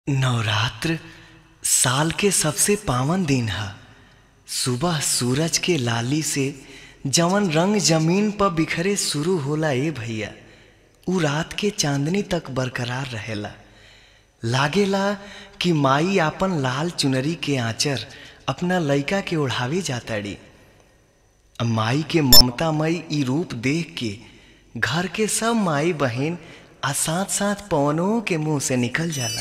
नवरात्र साल के सबसे पावन दिन ह सुबह सूरज के लाली से जवन रंग जमीन पर बिखरे शुरू होला ए भैया उ रात के चांदनी तक बरकरार रहेला लागेला कि माई आपन लाल चुनरी के आंचर अपना लइका के ओढ़ावे जाताड़ी माई के ममतामयी ई रूप देख के घर के सब माई बहन आ साथ साथ पवनों के मुंह से निकल जाला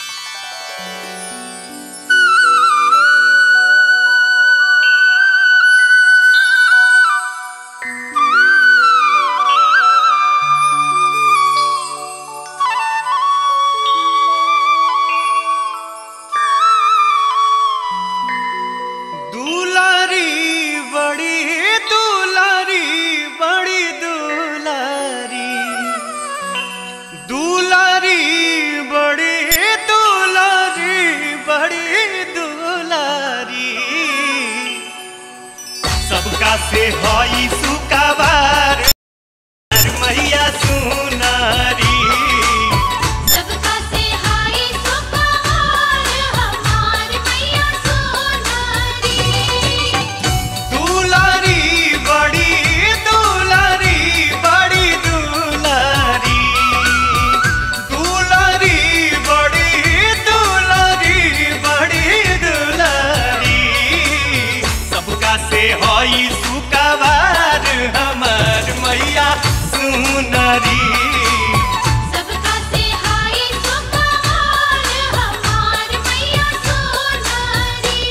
दुलारी बड़ी दुलारी बड़ी दुलारी दुलारी बड़ी दुलारी बड़ी दुलारी सबका से हई सुकाबार मैया सुनारी सबका से हाय सुपहार हमार मैया सोनारी दुलारी बड़ी दुलारी बड़ी दुलारी दुलारी बड़ी दुलारी बड़ी दुलारी सबका से हई सुकाबार हमार मैया सुनरी सबका से हाय सुपहार हमार मैया सोनारी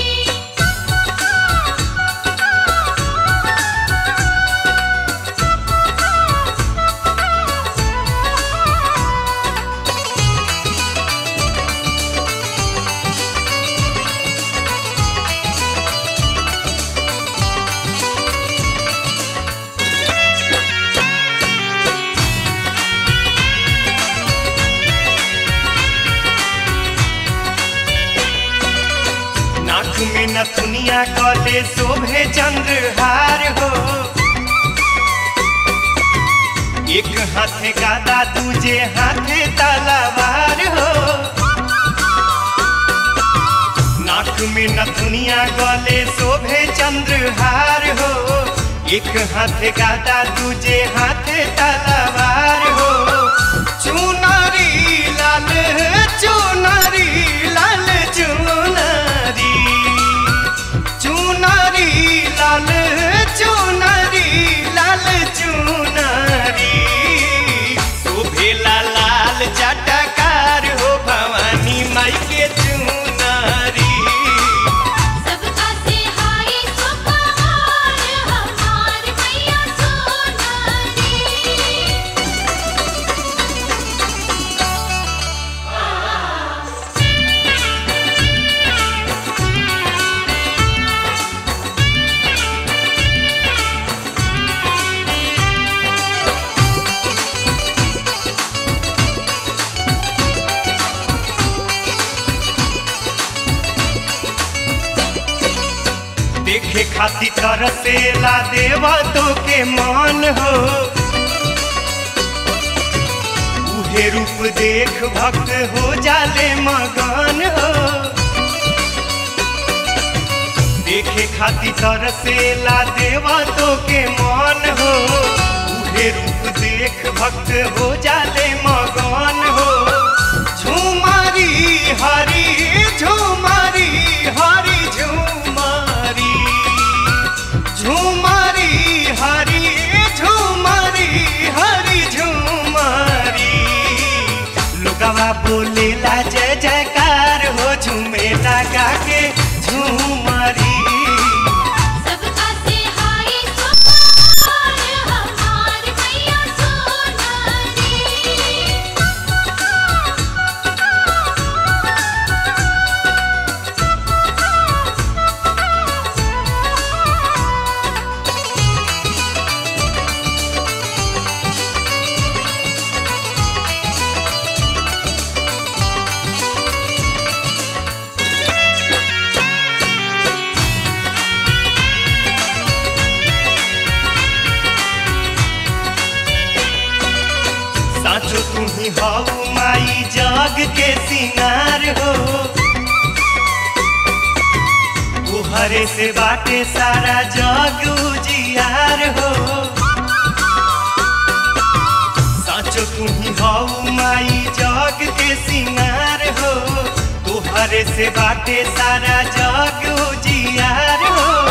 नाक में नथुनिया कले शोभे चंद्रहार हो एक हाथे गादा दूजे हाथे तलवार हो नाक में नथुनिया गले शोभे चंद्रहार हो एक हाथे गादा दूजे हाथे तलवार हो चुनरी लाल चुनरी लाल चुनरी चुनरी लाल चुनरी लाल चुनरी शोभेला लाल जटकार हो भवानी माई के चुनरी सबका से हाय सुपहार हमार मैया सोनारी देखे खातिर तरसेला देवा तो के मान हो उहे रूप देख भक्त हो जाले मगन हो देखे खातिर तरसेला देवा तो के मान हो उहे रूप देख भक्त हो जाले मगन हो झुमारी हरी झुमारी हरी झुमारी झुमारी हरी झुमारी हरी झुमारी लोगवा बोलेला जय जयकार हो झूमेला गा के झुमारी सबका से हाय सुपहार हमार मैया सोनारी दुलारी उजियार हो तुहरे से बाटे सारा जग उजियार हो साचो तुम्ही हऊ माई जग के सिंगार हो तुहरे से बाटे सारा जग उजियार हो